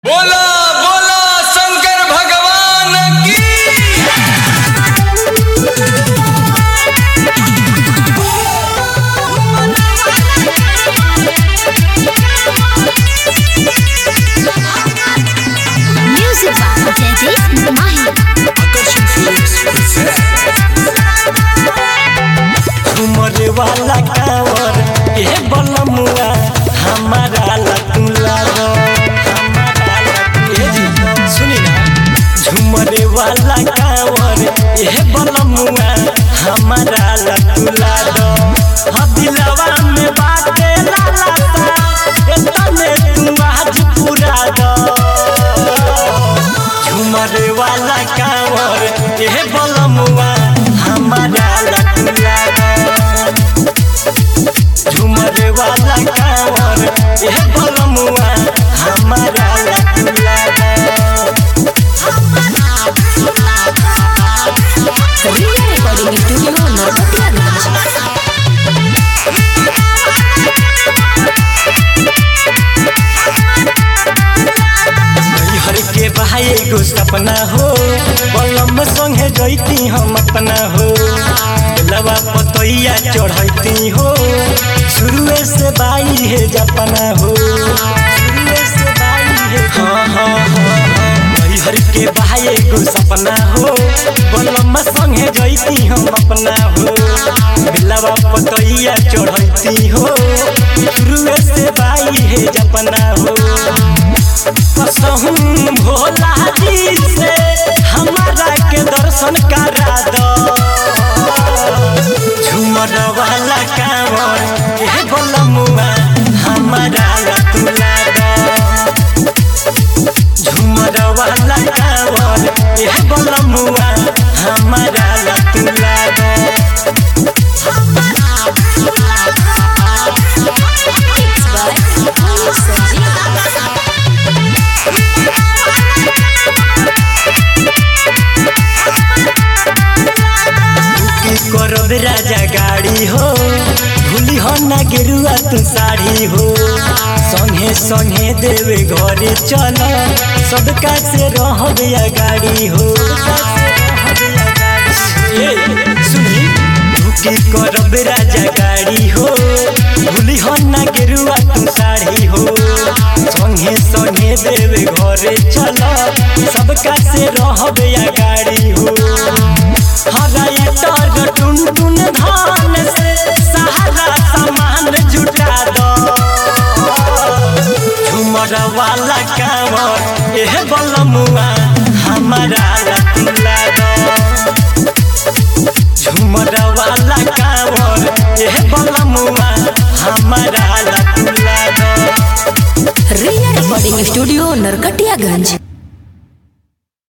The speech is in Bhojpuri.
बोला बोला शंकर भगवान की Music by Jaideep Mahi. तुमरे वाला कावर ए बलमुआ हमारा लतुला रो हमारा लतुला जी सुनी ना झुमरे वाला कावर ए बलमुआ हमारा लतुला रो हदिलवा में बाटे लाला सा एतने तू आज पूरा दो झुमरे वाला कावर ए बलमुआ हमारा लतुला रो झुमरे वाला कावर ए बलमुआ हमारा लतुला Ria Recording Studio, Narkotia हर के भाई एगो सपना हो बलम संगे जैती हम अपना हो लवा पतैया चढ़ैती हो शुरुए से बाई है जपना हो शुरुए से बाई है हाँ हाँ हाँ हाँ हर के भाई एगो सपना हो बलम संगे जैती हम अपना हो लवा पतैया चढ़ैती हो शुरुए से बाई है जपना हो कसहूं भोला जी से हमारा के दर्शन करा दो झूमर वाला कांवर ए बलमुआ हमारा लतुला दो झूमर वाला कांवर ए बलमुआ हमारा लतुला दो Mixed by Pulu Sanjeev. की करब राजा गाड़ी हो भूली हो ना गेरुआ तू साड़ी हो संगे संगे देवे घरे चल सबका से रहब या गाड़ी हो ए, सुनी की करब राजा गाड़ी हो भूली हो ना गेरुआ तू साड़ी हो संगे संगे देवे घरे चल सबका से रहब या गाड़ी हो हराई तर टुन टुन धान से सहारा सामान जुटा दो झुमर वाला कांवर एह बलमुआ हमारा लतुला दो झुमर वाला कांवर एह बलमुआ हमारा लतुला दो Ria Recording Studio, Narkatiaganj.